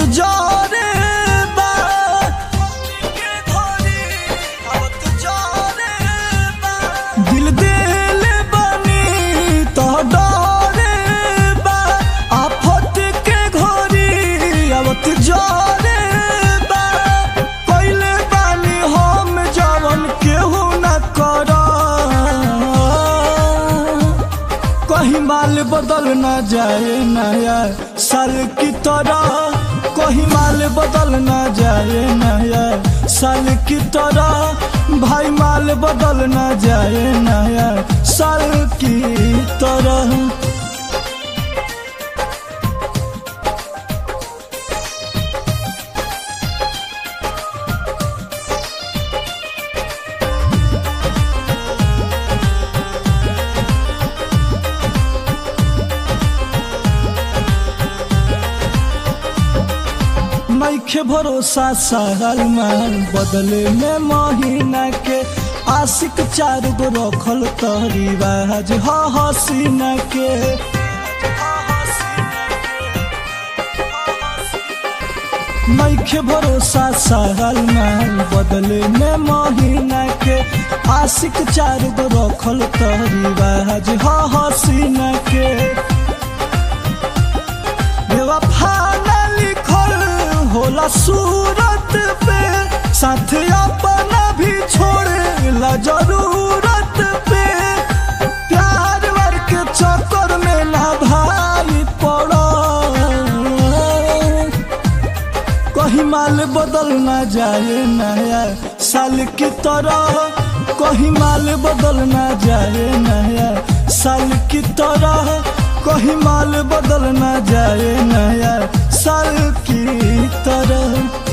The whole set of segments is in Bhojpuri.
जारे बा के घरी आवत जारे बा दिल दिल बनी तो डरे बा आफत के घरी आवत जारे बा पहले बानी हम जवन केहू न कर कहीं माल बदल न जाए नया साल की तरह कहीं माल बदल न जाए नया साल की तरह भाई माल बदल न जाए नया साल की तरह नइखे भरोसा साल माल बदले में महीना के आशिक चार गो रखल तहरी बाज ह हसीना के नइखे भरोसा साल माल बदले में महीना के आशिक चार गो रखल तहरी बाज ह हसीना के बेवफा न लिखल होला सूरत पे साथ अपना भी छोड़े ला जरूरत पे प्यार वर के चक्कर में ना भाई पड़ो कहीं माल बदल ना जाए नया साल की तरह कहीं माल बदल ना जाए नया साल की तरह कहीं माल बदल ना जाए नया साल की तरह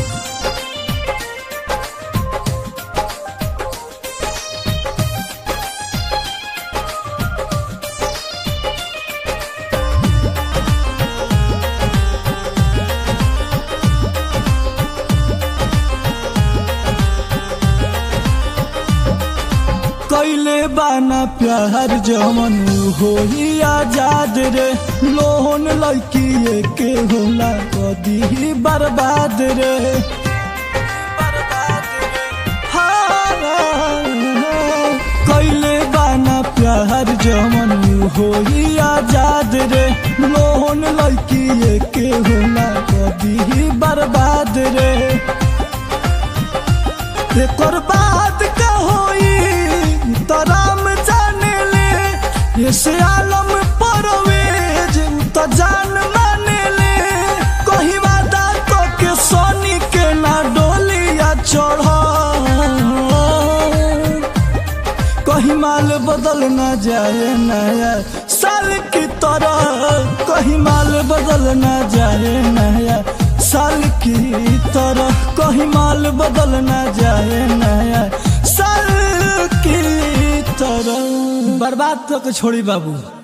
कैले बाना प्यार जमन हो ही आजाद रे लोहन लड़की के होला कदी ही बर्बाद रे हाँ, कैले बाना प्यार जमन हो ही आजाद रे लोहन लड़की के होला कदी ही बर्बाद रे एकर बाद का होई तराम जाने ले ऐसे आलम परवेज त जान माने ले कहीं वादा तो के सोनी के ना डोलिया चढ़ कहीं माल बदल ना जाए नया साल की तरह कहीं माल बदल ना जाए नया साल की तरह कहीं माल बदल ना जाए नया साल की तरह बर्बाद तो के छोड़ी बाबू